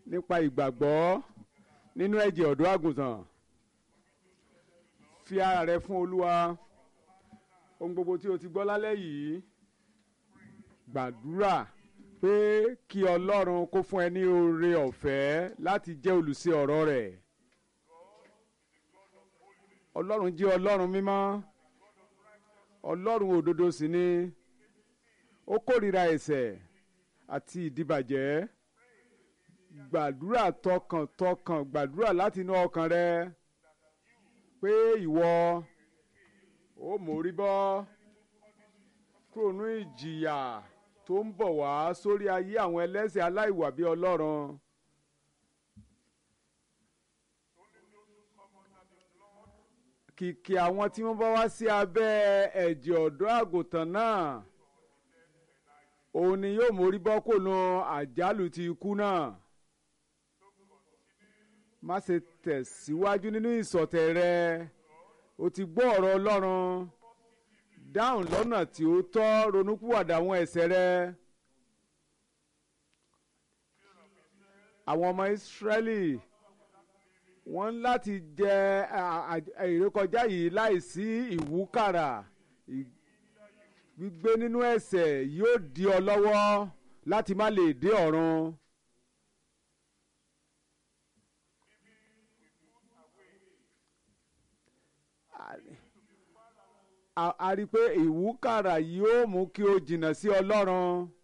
nípa ìgbàgbọ́ nínú ẹ̀jẹ̀ ọ̀dọ́ àgùntàn fi ara rẹ fún olúwa ohun gbogbo tí o ti gbọ́ lálẹ́ yìí gbàdúrà pé kí ọlọ́run kó fún ẹ ní oore ọ̀fẹ́ láti jẹ́ olùṣe ọ̀rọ̀ rẹ̀ ọlọ́run jẹ́ ọlọ́run mímọ́ ọlọ́run òdodo sì ni ó kórìíra ẹ̀ṣẹ̀ àti ìdíbàjẹ́ gbàdúrà tọkàntọkàn gbàdúrà láti inú ọkàn rẹ pé ìwọ ó mórí bọ́ kúrò ní ìjìyà tó ń bọ̀ wá sórí ayé àwọn ẹlẹ́ṣẹ̀ aláìwà bí ọlọ́run. kìkì àwọn tí wọ́n bá wá sí abẹ́ ẹ̀jẹ̀ ọ̀dọ́ àgùntàn náà òun ni yóò mórí bọ́ kò nu àjálù ti ikú náà má ṣe tẹ̀síwájú nínú ìsọ̀tẹ̀ rẹ o ti gbọ́ ọ̀rọ̀ ọlọ́run dáhùn lọ́nà tí ó tọ́ ronúpìwàdà àwọn ẹ̀ṣẹ̀ rẹ. àwọn ọmọ ìsírẹ́lì wọ́n láti jẹ ìrékọjá yìí láìsí ìwúkàrà gbígbé nínú ẹ̀ṣẹ̀ yóò di ọ lọ́wọ́ láti má lè dé ọ̀run. a rí i pé ìwúkàrà yóò mú kí o jìnnà sí ọlọ́run